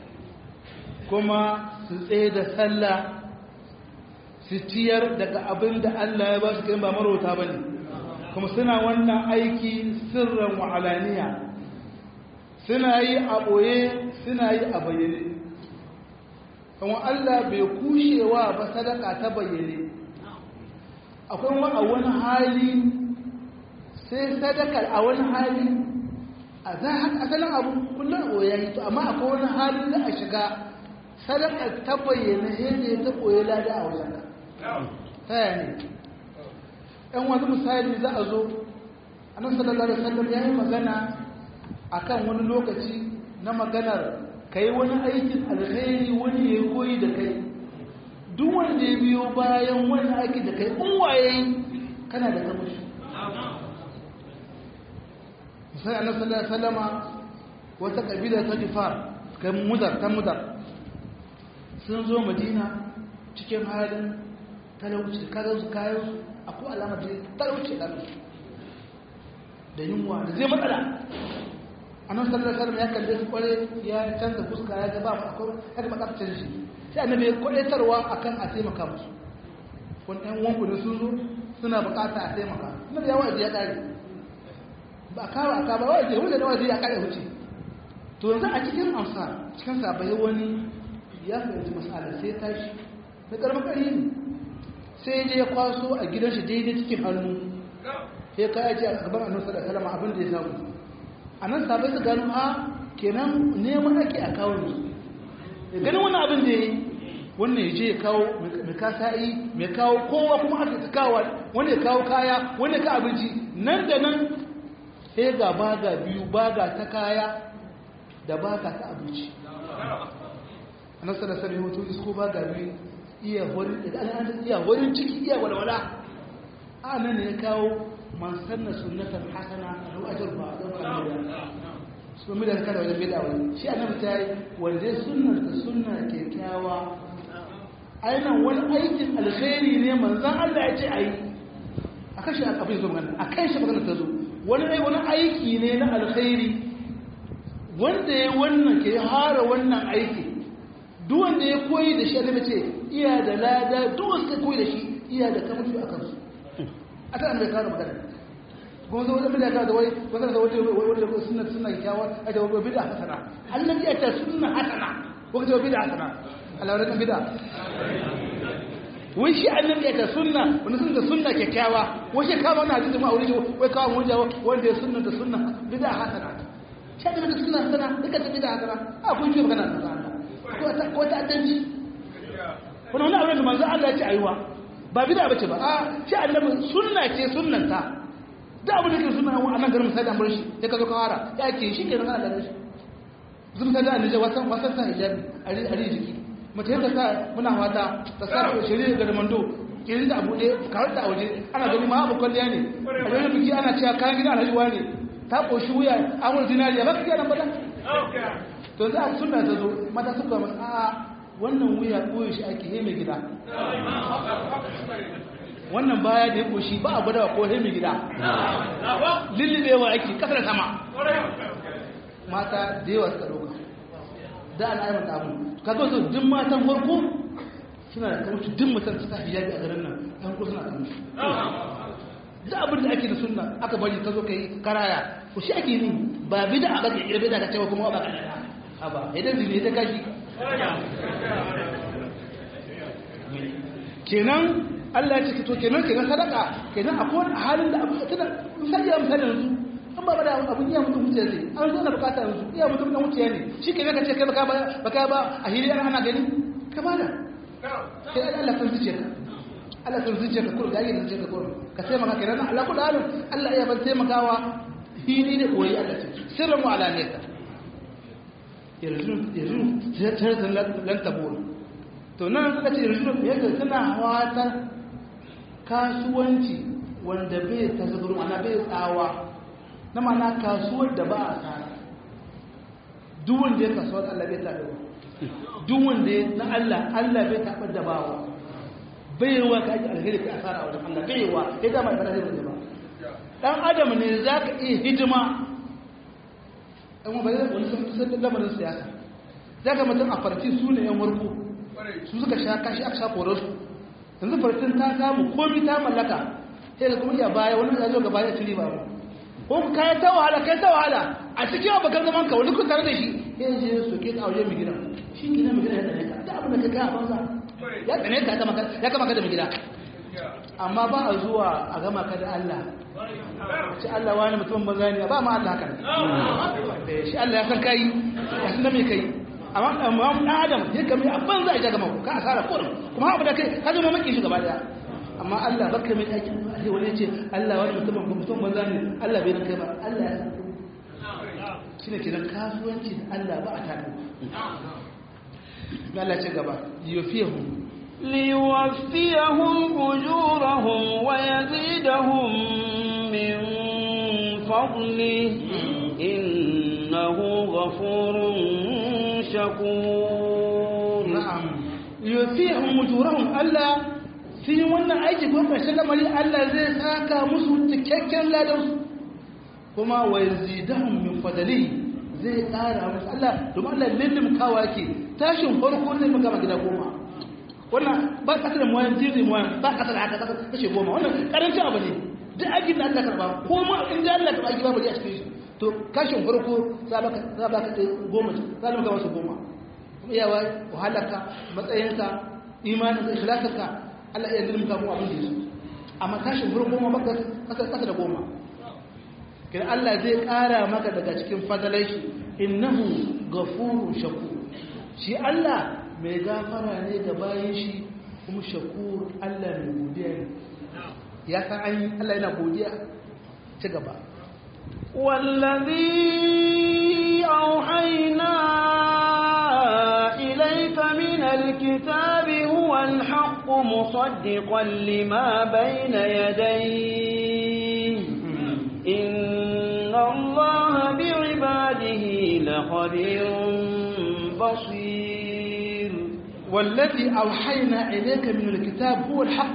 kuma su tsaye da sallah su ciyar daga abin da Allah ya ba su kai ba marauta ba ne kuma suna wannan aiki sirran wa'alaniya suna yi a ɓoye suna yi a bayyane kuma Allah bai kushewa ba sadaka ta bayyane akwai wa a wani hali sai sadakar a wani hali a za asalin abu kullum oya yi to amma akwai wani hali da a shiga sadakar ta bayyane yadda ta koyi lada a wajen ka taya ne ɗan wani misali za a zo annabi sallallahu alaihi wasallam ya yi magana akan wani lokaci na maganar ka yi wani aikin alkhairi wani ya koyi da kai duk wanda ya biyo bayan wani aiki da kai in waye kana da kamashi misali annabi sallallahu alaihi wasallama wata kabila ta jifar kai mudar ta mudar sun zo madina cikin halin talauci kayan su kayan su akwai alamar da talauci da da yunwa da zai matsala annabi sallallahu alaihi wasallam ya kalle su kware ya canza fuska ya ga ba mu akwai ya ga matsafcin shi sai annabi ya kwadaitarwa akan a taimaka musu wani ɗan wanku ne sun zo suna bukata a taimaka annabi ya waje ya kare ba kawo aka ba waje wanda da waje ya kare huce to yanzu a cikin amsa cikin sabai wani ya fahimci masala sai tashi da karfin kari ne sai je ya kwaso a gidan shi daidai cikin hannu sai ka yaji a gaban annabi sallallahu alaihi wasallam abin da ya samu a nan sabai su gano a kenan neman ake a kawo ne da ganin wani abin da ya yi wannan ya je ya kawo mai kasa'i mai kawo kowa kuma aka ta kawo wanda ya kawo kaya wanda ya ka abinci nan da nan sai ga baga biyu baga ta kaya da baga ta abinci a nan sana sami hoto isko baga biyu iya horin ciki iya walwala a nan ne ya kawo man sanna sunnatan hasana lahu ajr ba da kalmar su mi da kada wajen bid'a wani shi annabi ta yi wanda ya sunnar da sunna kyakkyawa ainihin wani aikin alkhairi ne manzon Allah ya ce ayi akan shi abin zo magana akan shi magana ta zo wani ai wani aiki ne na alkhairi wanda ya wannan ke hara wannan aiki duk wanda ya koyi da shi annabi ce iya da lada duk wanda koyi da shi iya da kamar a kansu a ta annabi kawo magana kuma zo wajen bid'a da wai wannan da wata wata sunna sunna kyawa a da wata bid'a hasana annabi ya ta sunna hasana ko ta bid'a hasana Allah wannan bid'a wai shi annabi ya ta sunna wani sunna sunna kyakkyawa wai shi kama wannan hadisi ma aure shi wai kawo mun jawo wanda ya sunna da sunna bid'a hasana shi da sunna hasana duka ta bid'a hasana a kun ji magana da Allah ko ta ko ta addanci wannan wani aure da manzo Allah ya ce ayuwa ba bid'a bace ba a shi annabi sunna ce sunnanta da abu da ke suna a nan garin misali an bar shi ya ka zo ka fara ya ke shi ke nan Allah shi zuba ta da annaje wasan wasan sa hijabi a ri jiki mace ta sa muna wata ta sa shirye ga mando kirin da abu ɗaya kawar da waje ana gani ma abu kwalliya ne a wani biki ana cewa kayan gida alhaji ne ta ƙoshi wuya amur zinariya ba ka gina bada to za a suna ta zo mata suka masu a wannan wuya ɓoye shi ake heme gida wannan baya da ya ƙoshi ba a gwada ko heme gida lullubewa ake ƙasar sama mata da yawa suka ɗauka da ana aibanta abu ka zo duk matan farko suna da kamar duk mutum suka hijabi a garin nan ɗan ko suna kamar da abin da ake da sunna aka bari ka zo ka yi karaya ko shi ake yi ba bida a baka irbe da ka cewa kuma ba ka da ba idan zine ta kashi kenan Allah ya ce to kenan kenan sadaka kenan akwai halin da abu tana misali ya misali yanzu an ba da abun iya mutum wuce zai an zo na bukata yanzu iya mutum na wuce ne shi kenan ka ce kai baka ba baka ba a hiri ana gani ka bada sai Allah kan zuciya ka Allah kan zuciya ka kurga yayin zuciya ka kurga ka taimaka kenan Allah kullu halin Allah ya ban taimakawa hili ne koyi Allah ce sirrin mu alaniyata yanzu yanzu sai ta lan tabur to nan suka ce yanzu yadda suna wata kasuwanci wanda bai tasaburu ana bai tsawa na mana kasuwar da ba a tsara duk wanda ya kasuwar Allah bai taɓa duk wanda ya na Allah Allah bai taɓa da bawa bai yawa ka ake alheri ka asara a wajen Allah bai yawa ya dama da alheri da ba dan adam ne za ka iya hidima ɗan wani bayan wani sun kusa lamarin siyasa za ka mutum a farti su ne yan warko su suka sha kashi aka sha korar su yanzu fartin ta samu komi ta mallaka sai da kuma iya baya wani ya zo gaba ya ci riba ko ka ta wahala kai ta wahala a cikin abokan zaman ka wani kun tare da shi ya je su ke ka waje mai gida shi gida mai gida ya tsane ka da abin da ka kai a banza ya tsane ka ya kama ka da mai gida amma ba a zuwa a gama ka da Allah shi Allah wani mutum banza ne ba ma Allah kan shi Allah ya san kai ya san da me kai amma amma dan adam ya kame a banza ya gama ka asara ko kuma abu da kai ka zama maki shi gaba daya amma Allah baka mai aikin sai wani ya ce Allah wani mutum mutum banza ne Allah bai nan kai ba Allah ya san shine kenan kasuwanci da Allah ba a tare Allah ce gaba yufihum ليوفيهم أجورهم ويزيدهم من فضله إنه غفور شكور na'am yufihum ujurahum Allah fi wannan aiki ko kashin lamari Allah zai saka musu cikakken ladan su kuma wa yazidahum min fadli zai ƙara musu Allah domin Allah lillim kawa yake tashin farko zai maka gida goma wannan ba kasa da muwayan jiri muwayan ba kasa da haka kashe goma wannan karancin abu ne duk aikin da Allah karba ko ma in da Allah karba ba a cikin shi to kashin farko za ba za ba ka goma za ba ka wasu goma kuma yawa wahalarka matsayinka imanin ka ikhlasinka Allah ya zilmka mu abin da yaso amma kashin farko ma baka kasa kasa da goma kin Allah zai kara maka daga cikin fadalai shi innahu ghafurun shakur shi Allah mai gafara ne ga bayan shi kuma shakur Allah mai godiya ne ya san an yi Allah yana godiya ci gaba والذي أوحينا إليك من الكتاب هو الحق مصدقا لما بين يديه إن الله بعباده لخبير بصير والذي أوحينا إليك من الكتاب هو الحق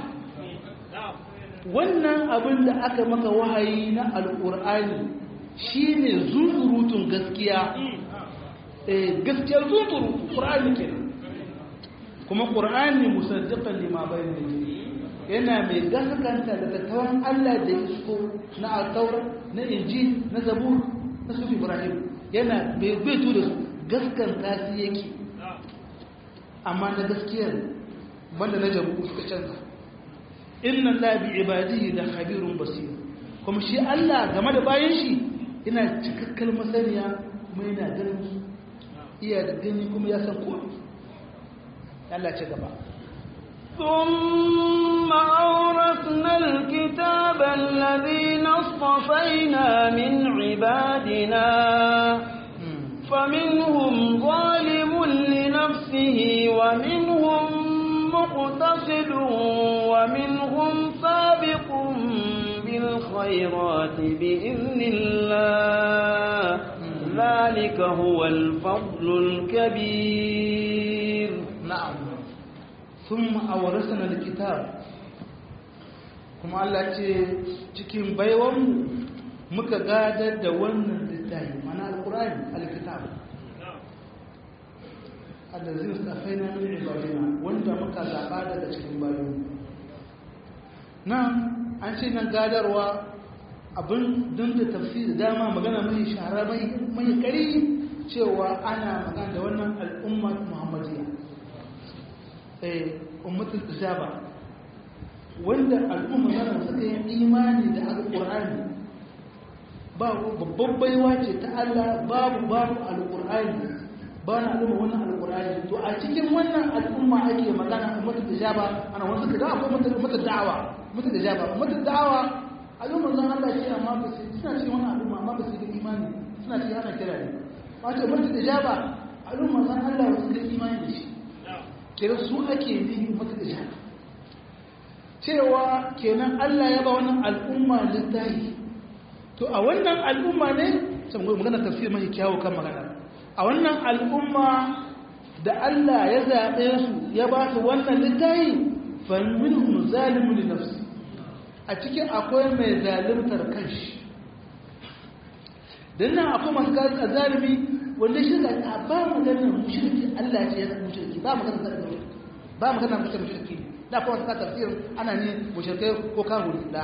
wannan abin da aka maka wahayi na alƙur'ani shine zuzurutun gaskiya eh gaskiyar zuzurutu ƙur'ani kenan kuma ƙur'ani musaddiqan lima bayna yana mai gaskanta da tattawan Allah da ya so na al na injil na zabur na sufi ibrahim yana bai bai da su gaskanta su yake amma na gaskiyar banda na jabu suka canza inna la bi ibadihi la khabirun basir kuma shi Allah game da bayan shi yana cikakkal masaniya kuma yana ganin su iya da gani kuma ya san komai Allah ce gaba ثم أورثنا الكتاب الذين اصطفينا من عبادنا فمنهم ظالم لنفسه ومنهم مقتصد ومنهم سابق بالخيرات بإذن الله ذلك هو الفضل الكبير نعم ثم أورثنا الكتاب kuma Allah ce cikin baiwan muka gadar da wannan littafi mana alkurani alkitab allazin safaina min ibadina wanda muka zaba daga cikin bayan nan an ce nan gadarwa abin don da tafsiri dama magana mai shahara mai kari cewa ana magana da wannan al'umma muhammadiyya eh ummatul ijaba wanda al'umma yana suka yi imani da alqur'ani ba babban baiwa ce ta Allah babu babu alqur'ani ba na al'umma wannan alqur'ani to a cikin wannan al'umma ake magana ummatul ijaba ana wasu da akwai ummatul da'awa ummatul ijaba ummatul da'awa al'umma zan Allah ce amma ba su suna cikin wannan al'umma amma ba su da imani suna cikin ana kira ne wato ummatul ijaba al'umma zan Allah ba su da imani da shi kira su ake yi ummatul ijaba cewa kenan Allah ya ba wannan al'umma littafi to a wannan al'umma ne sai magana tafsir mai kyawu kan magana a wannan al'umma da Allah ya zaɓe su ya ba su wannan littafi fa minhum zalimun li nafsi a cikin akwai mai zalimtar kanshi dan nan akwai masu gaza zalimi wanda shi ga ba maganar mushriki Allah ya ce ya mushriki ba maganar zalimi ba maganar mushriki da kuma ta tafsir ana ne mushrikai ko kafiri da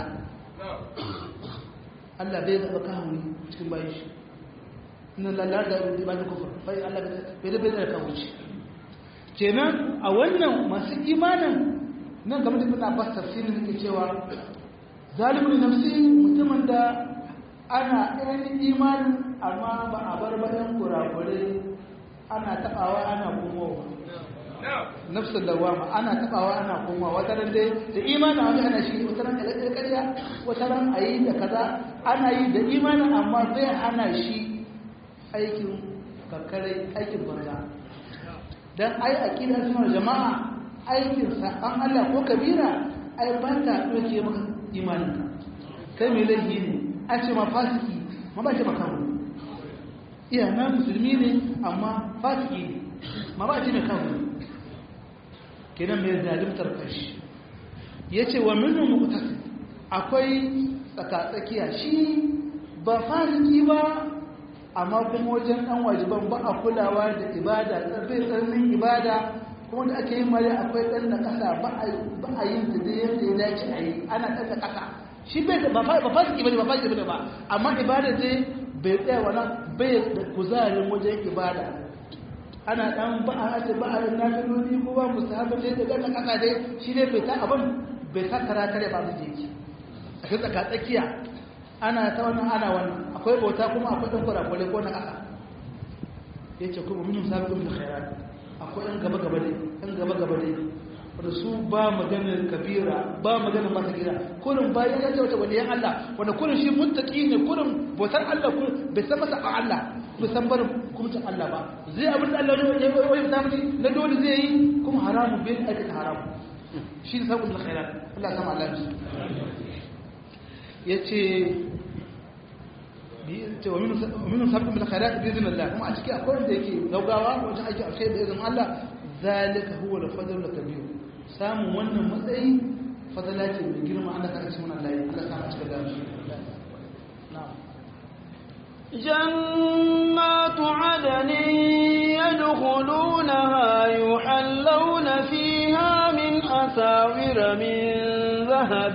Allah bai zaba kafiri cikin bayan shi inna lillahi da inna ilaihi kufur bai Allah bai da bai da kafiri kenan a wannan masu imanin nan game da ibn Abbas tafsirin yake cewa zalimin nafsi mutumin da ana ɗan imanin amma ba a bar bayan kurakure ana taɓawa ana komowa nafsin lawama ana tabawa ana koma wata ran dai da imanin wani ana shi wata ran kalakar karya wata ran a yi da kaza ana yi da imanin amma zai ana shi aikin karkarai aikin banza don ai a kila suna jama'a aikin saɓan allah ko kabira ai ba ta ɗauke maka imanin kai mai laifi ne an ce ma fasiki ma ba ce makamu iya na musulmi ne amma fasiki ne ma ba ce mai kawo kenan mai zalimtar kashi ya ce wa minu mutasi akwai tsakatsakiya shi ba fasiki ba amma kuma wajen ɗan wajiban ba a kulawa da ibada tsarfai tsarnin ibada kuma da ake yi mara akwai ɗan da ƙasa ba a yin da zai yadda ya dace a yi ana ɗan da ƙasa shi bai ba fasiki ba ne ba fasiki ba ba amma ibada zai bai tsaya wani bai da kuzarin wajen ibada ana dan ba a ce ba a yin nafiloli ko ba musu haɓar da ya gana ƙasa dai shi ne bai ta abin bai ta kara kare ba su jeki a kai tsaka tsakiya ana ta wannan ana wannan akwai bauta kuma akwai ɗan kurakurai ko na ƙasa ya ce kuma minin sabi kuma da khairat akwai ɗan gaba gaba dai ɗan gaba gaba dai wanda su ba maganar kabira ba maganar mata gida kurin bayan ya ce wata waliyan Allah wanda kurin shi muttaki ne kurin bautar Allah kurin bai san masa a Allah bai san barin hukuncin Allah ba zai abin da Allah ya yi ta mini na dole zai yi kuma haramun bai aikata haramun shi ne sabon khairat Allah sama Allah ya ce ce wa minu sabon bil khairat bi izinin Allah kuma a ciki akwai wanda yake gaugawa wajen aiki alkhair da izinin Allah zalika huwa al-fadl al-kabir samun wannan matsayi fadala ce mai girma Allah ka ci wannan layi Allah sa mu cika da shi na'am جنات عدن يدخلونها يحلون فيها من أساور من ذهب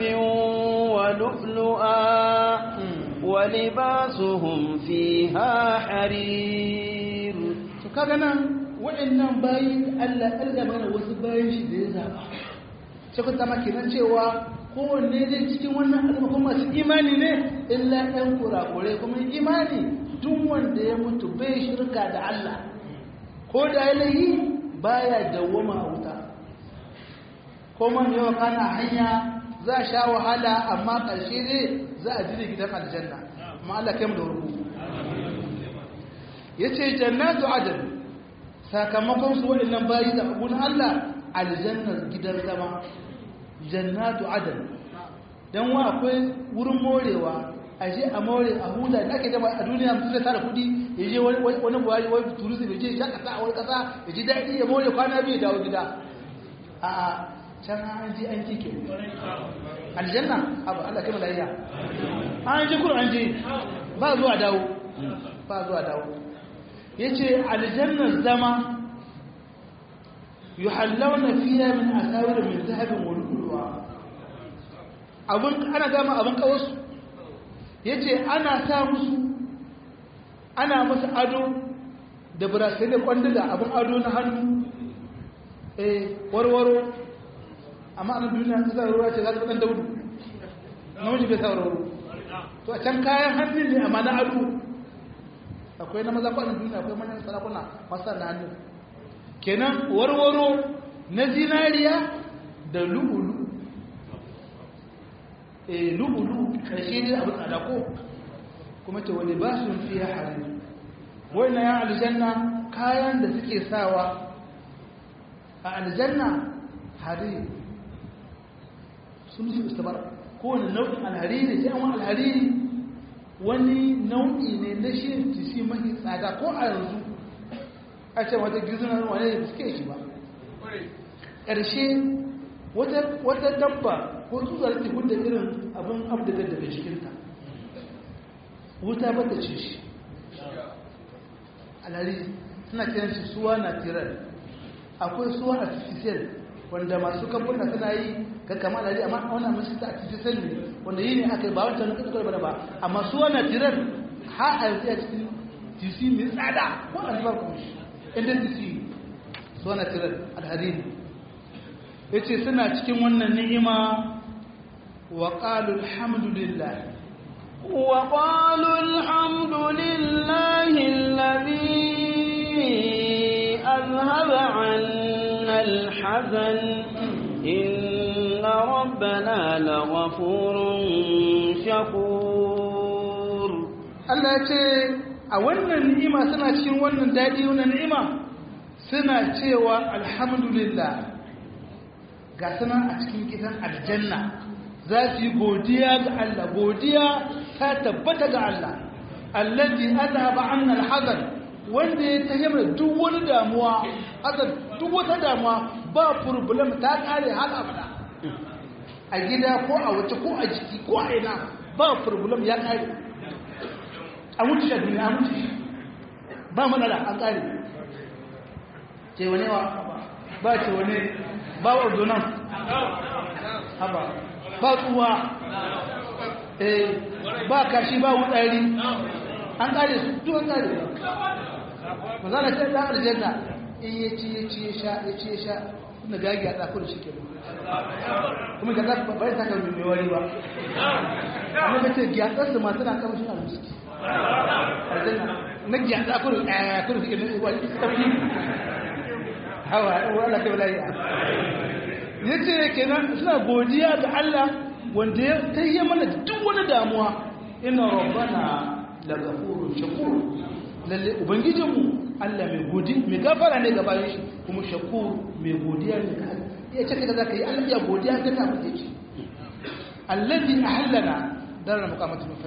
ولؤلؤا ولباسهم فيها حرير فكذا wa'annan bayi Allah Allah mana wasu bayan shi da ya zaba sai kun zama kenan cewa kowanne zai cikin wannan al'umma kuma masu imani ne illa ɗan kurakure kuma imani duk wanda ya mutu bai shirka da Allah ko da yalayi baya dawwama a wuta ko man yawa kana hanya za a sha wahala amma ƙarshe ne za a jire gidan aljanna amma Allah kai mu da rubu yace jannatu adn sakamakon su waɗannan bayi da abun Allah aljannar gidan zama jannatu adn dan wa akwai wurin morewa a je a more a huda da ake jama a duniya mutum zai tara kudi ya je wani buhari wani turusi ya je shan kasa a wani kasa ya ji daɗi ya more kwana biyu dawo gida a a can an ji an kike aljanna abu Allah kai malaiya an ji kur an ji ba zuwa dawo ba zuwa dawo yace aljannar zama yuhallawna fiha min asawir min dhahabin wa lu'lu'a abun ana gama abun kawasu yace ana sa musu ana musu ado da burasai da kwandiga abun ado na hannu eh warwaro amma a duniya ta sa ruwa ce za ta ɗan daudu namiji bai sa warwaro to a can kayan hannu ne amma na ado akwai na maza kwanan duniya akwai manyan sarakuna masu na hannu kenan warwaro na zinariya da lu'ulu eh lu'ulu karshe ne abin tsada ko kuma ce wani ba su fiye hari wannan ya aljanna kayan da suke sawa a aljanna hari sun su istabar kowane nau'in alhariri sai an wani alhariri wani nau'i ne na shi tisi mahi tsada ko a yanzu a ce wata gizunan wane da suke shi ba ƙarshe wata dabba ko tsutsar ta hudda irin abin abdagar daga cikinta wuta ba ta ce shi alhariri suna kiran shi suwa na tirar akwai suwa artificial wanda masu kamfuna suna yi ga kama alhariri amma wannan masu ta artificial ne wanda yi ne aka yi ba wancan nuka tukar bane ba amma suwa na tirar ha a yanzu a cikin tc mai tsada ko a zubar kuma shi inda tc suwa na tirar alhariri ya ce suna cikin wannan ni'ima wa ƙalu alhamdulillah وقالوا الحمد لله الذي أذهب عنا الحزن إن ربنا لغفور شكور Allah ya ce a wannan ni'ima suna cikin wannan daɗi wannan ni'ima suna cewa alhamdulillah ga suna a cikin gidan aljanna za su yi godiya ga Allah godiya ta tabbata ga Allah allazi azhaba anna alhazan wanda ya tayyama duk wani damuwa azan duk wata damuwa ba problem ta kare har abada a gida ko a wace ko a jiki ko a ina ba problem ya kare a mutu da duniya a mutu ba matsala an kare ce wane wa ba ce wane ba ordonan haba ba tsuwa eh ba kashi ba wutsari an kare su duk an kare ba za na ce ɗan aljanna in ya ci ya ci ya sha ya ci ya sha na gagi a ɗakon shi ke kuma ga za ka bari ta kan mai wari ba amma ka ce gyatsarsu masu na kama shi almuski aljanna na gyatsa kurin ɗaya kurin suke nuna wani tafi hawa wala kai bala'i ya ce kenan suna godiya ga Allah wanda ya tayye mana duk wani damuwa ina rabbana la ghafurun shakur lalle ubangijinmu Allah mai godi mai gafara ne ga bayan shi kuma shakur mai godiya ne ga Allah ya ce kaga zaka yi Allah ya godiya ga ta muke ci allazi ahallana dar muqamatu min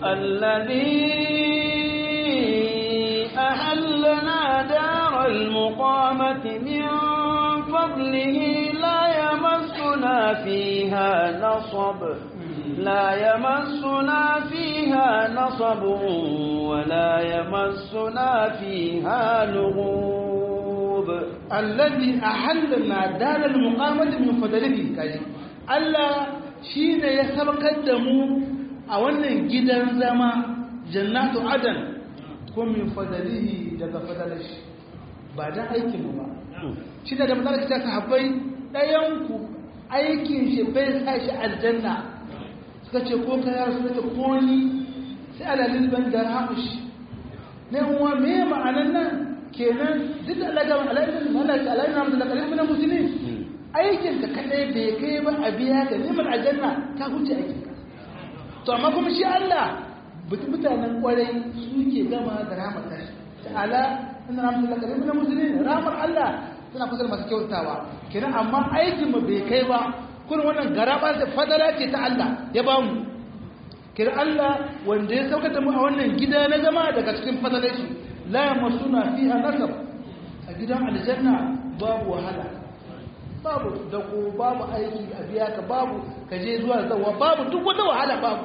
الذي أهلنا دار المقامة من فضله لا يمسنا فيها نصب لا يمسنا فيها نصب ولا يمسنا فيها لغوب الذي أحلنا دار المقامة من فضله كاجي الله شيء يسبقت دمو أولا جدا زما جنات عدن ko min fadalihi daga fadalashi ba dan aikin mu ba shi da da ta sahabbai dayan ku aikin shi bai sa shi aljanna suka ce ko kaya suka ce ko ni sai alalin ban da ramushi ne uwa me ma'anan nan kenan duk da Allah ga alalin malaka alalin namu da kalin mun musulmi aikin ka kadai bai kai ba a biya ga neman aljanna ka huce aikin ka to amma kuma shi Allah mutanen kwarai suke gama da ramar tashi ala inna rahmatullahi qaribun lil muslimin rahmar Allah tana kusa da masu kyautawa kenan amma aikin mu bai kai ba kurin wannan garaba da fadala ce ta Allah ya ba mu kenan Allah wanda ya saukata mu a wannan gida na zama daga cikin fadalar shi la yamasuna fiha nasab a gidan aljanna babu wahala babu dako babu aiki a biya ka babu ka je zuwa zawa babu duk wata wahala babu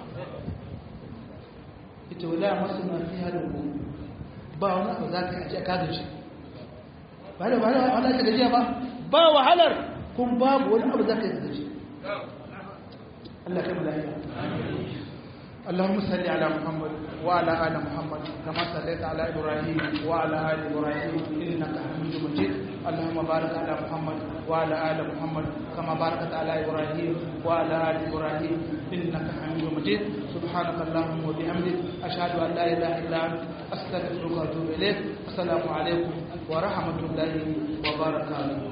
ita wala yamasuna fiha lugu ba wani abu za ka yi a kagace ba da wahala wahala ta gajiya ba ba wahalar kun babu wani abu za ka yi gaji Allah kai mala'iya اللهم صل على محمد وعلى ال محمد كما صليت على ابراهيم وعلى ال ابراهيم انك حميد مجيد اللهم بارك على محمد وعلى ال محمد كما باركت على ابراهيم وعلى ال ابراهيم انك حميد مجيد سبحانك اللهم وبحمدك اشهد ان لا اله الا انت استغفرك واتوب اليك السلام عليكم ورحمه الله وبركاته